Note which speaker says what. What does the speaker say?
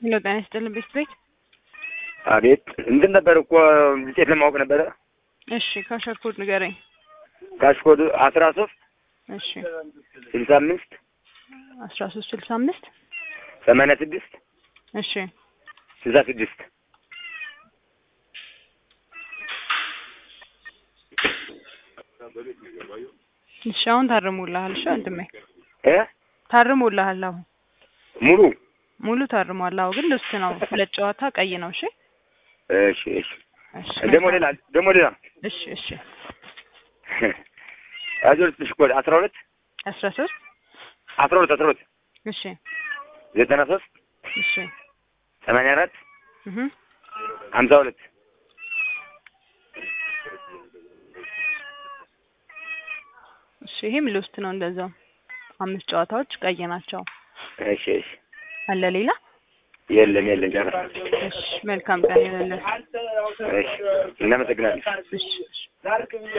Speaker 1: ሄሎ ጤና ይስጥልን ቤት ቤት
Speaker 2: አቤት እንትን ነበር እኮ ውጤት ለማወቅ ነበረ።
Speaker 1: እሺ ካሸኮድ ንገረኝ።
Speaker 2: ካሽኮድ አስራ ሶስት
Speaker 1: እሺ
Speaker 2: ስልሳ አምስት
Speaker 1: አስራ ሶስት ስልሳ አምስት
Speaker 2: ሰማንያ ስድስት
Speaker 1: እሺ
Speaker 2: ስልሳ ስድስት
Speaker 1: እሺ አሁን ታርሞልሃል። እሺ ወንድሜ
Speaker 2: እ
Speaker 1: ታርሞልሃል። አሁን
Speaker 2: ሙሉ
Speaker 1: ሙሉ ታርሟል። አዎ ግን ልብስ ነው ሁለት ጨዋታ ቀይ ነው። እሺ
Speaker 2: እሺ እሺ
Speaker 1: እሺ
Speaker 2: ደግሞ ሌላ ደግሞ ሌላ
Speaker 1: እሺ እሺ
Speaker 2: አዞር ትሽኮድ አስራ ሁለት
Speaker 1: አስራ ሶስት
Speaker 2: አስራ ሁለት አስራ ሁለት
Speaker 1: እሺ
Speaker 2: ዘጠና ሶስት
Speaker 1: እሺ
Speaker 2: ሰማንያ አራት
Speaker 1: እህ
Speaker 2: ሀምሳ ሁለት
Speaker 1: እሺ ይሄም ልውስት ነው እንደዛው አምስት ጨዋታዎች ቀይ ናቸው።
Speaker 2: እሺ እሺ
Speaker 1: አለ ሌላ?
Speaker 2: የለም የለም ጨረስን።
Speaker 1: እሺ መልካም ቀን ይሁንልህ።
Speaker 2: እሺ እናመሰግናለን።
Speaker 1: እሺ እሺ